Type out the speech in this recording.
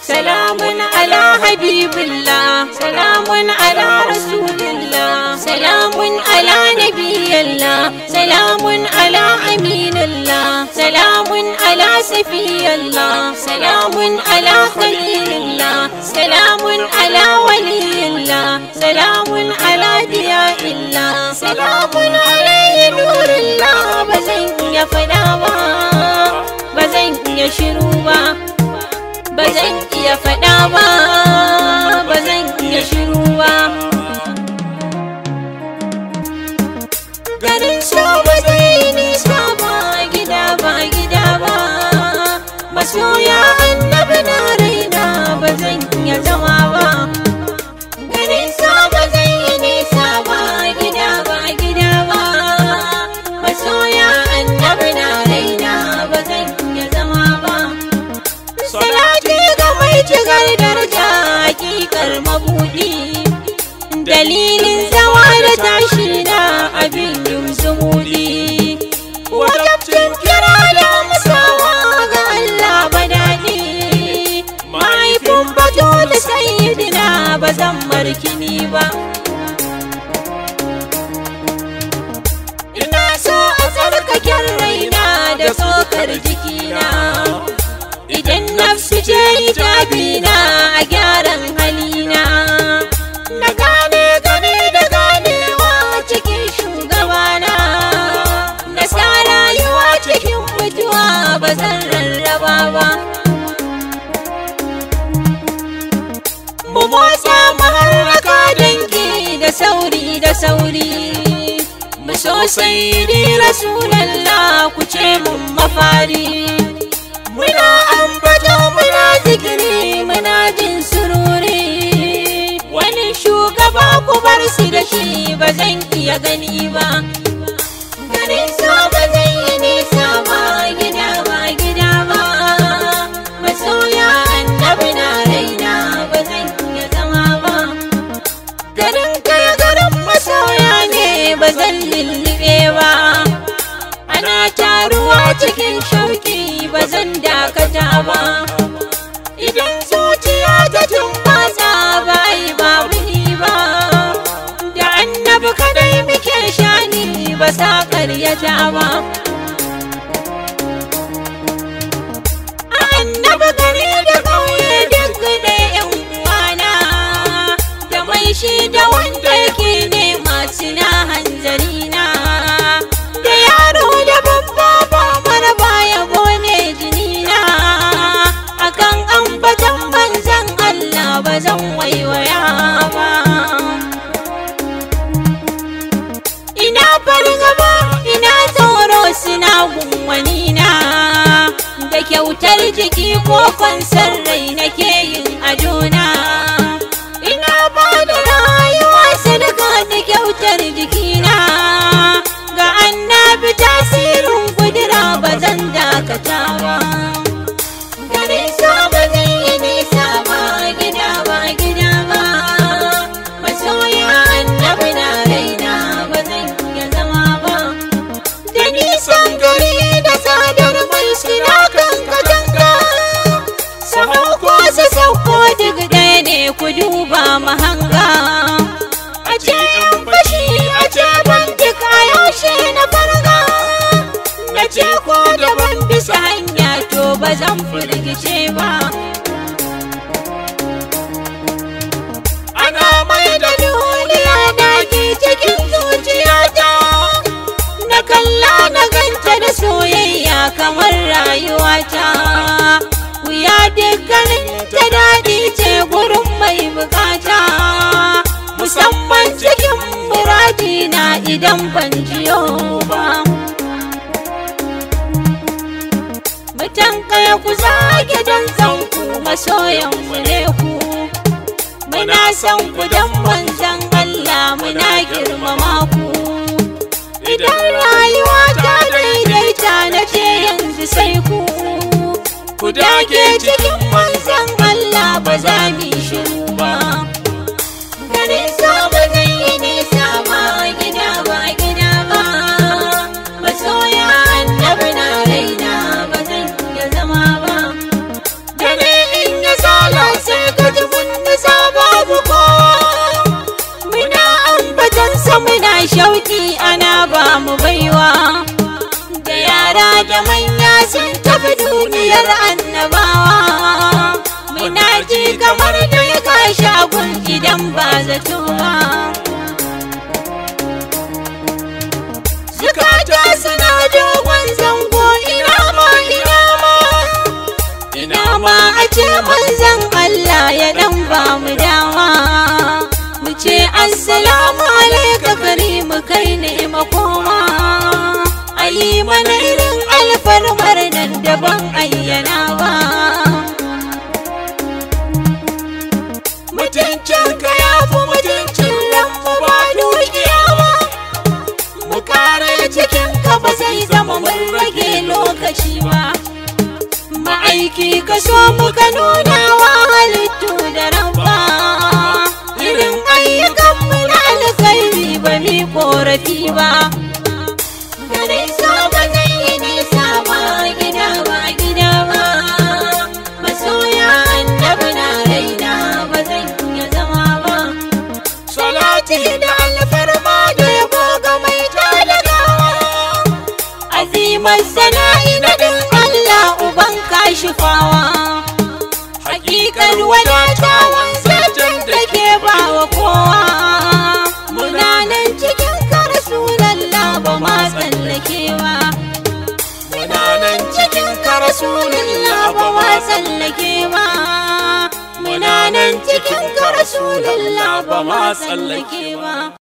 سلام على حبيب الله سلام على رسول الله سلام على نبي الله سلام على أمين الله سلام على سفي الله سلام على خليل الله سلام على ولي الله سلام على ضياء الله سلام عليه نور الله بزن يا فداوا بزن يا شروبا ba zan iya faɗa ba ba zan iya shiru ba garin so ba zai nisa ba gida ba gida ba masoya annabi na raina ba zan iya zama ba garin so ba zai nisa ba gida ba gida ba masoya annabi na raina ba zan iya zama ba Salati ga mai cikar daraja hakikar mabudi Dalilin zawa da tashi na abin yin zumudi Wajabcin kira da musawa ga Allah ba daɗi Mahaifin bato da sayidina ba zan markini ba Ina so a tsarkaken raina da tsokar jikina idan nafsu ce hijabina a gyaran halina na gane gane da ganewa cikin shugabana na sa rayuwa cikin mutuwa ba zan rarraba ba mu motsa maharraka dangi da sauri da sauri mu sosai ni rasulallah ku ce mun mafari muna ambato muna zikiri muna jin sururi wani shugaba ku bar su da shi ba zan iya gani ba garin so ba zan yi nisa ba gida ba gida ba masoya annabi na raina ba zan iya zama ba garin kai garin masoya ne ba zan lullube ba ana taruwa cikin shauki ba zan dakata ba idan zuciya ta tumbasa ba yi babu ni ba da annabi kadai muke shani ba sa karyata ba annabi gari da kauye duk da yan uwana da mai shi da wanda yake nema suna hanzarina da yaro da babba ba mara baya bone jinina akan ambatan manzan Allah ba zan waiwaya ba ina fargaba ina tsoro suna gunwanina da kyautar jiki ko fansar rai nake yin adona ina ba da rayuwa sadaka da kyautar jikina ga annabi tasirin kudura ba zan dakata ba garin so ba zan yi nisa ba gida ba gida ba masoya annabi na raina ba zan iya zama ba da nisan gari da tsadar mai suna kan katanga sahau ko su sauko duk ɗaya ne ku duba mahanga a ce yan fashi a ce ban duk a yaushe na farga na ce ko da ban bisa hanya to ba zan firgice ba ana mai da duniya na ke cikin zuciyata na kalla na ganta da soyayya kamar rayuwata wuya dukkanin ta daɗi ce gurin mai bukata musamman cikin muradina idan ban jiyo ba mutan kaya ku zage don zanku masoyan mu ne ku muna son ku don manzan Allah muna girmama ku idan rayuwa ta daidaita na ce yanzu sai ku ku dage cikin manzan Allah ba za mu yi shiru ba garin so ba zai yi nisa ba gida ba gida ba masoya annabi na raina ba zan iya zama ba dare in ya sala shauki ana ba mu baiwa da yara da manya sun tafi duniyar annabawa muna ji kamar da ya kashi agun idan ba zato ba zukata suna dogon zango ina ma ina ma ina ma a ce manzan Allah ya dan ba mu dama mu ce assalamu alaika karimu kai ne makoma ayi mana irin alfarmar nan da ban ayyana ba mutuncin ka ya fi mutuncin lambu ba dukiya ba mu kare cikin ka ba zai zama mun rage lokaci ba ma'aiki ka so muka nuna wa halittu da rabba irin ayyukan mu na alkhairi ba mi korafi ba garin so ba zai yi nisa ba gida ba gida ba masoya annabi na raina ba zan iya zama ba salati da alfarma da yabo ga mai talagawa azimar sana'i na din Allah uban kashifawa hakikar wadatawan zaton da ke bawa kowa muna nan cikin ka rasulallah ba ma tsallakewa muna nan cikin ka rasulallah ba ma tsallakewa muna nan cikin ka rasulallah ba ma tsallakewa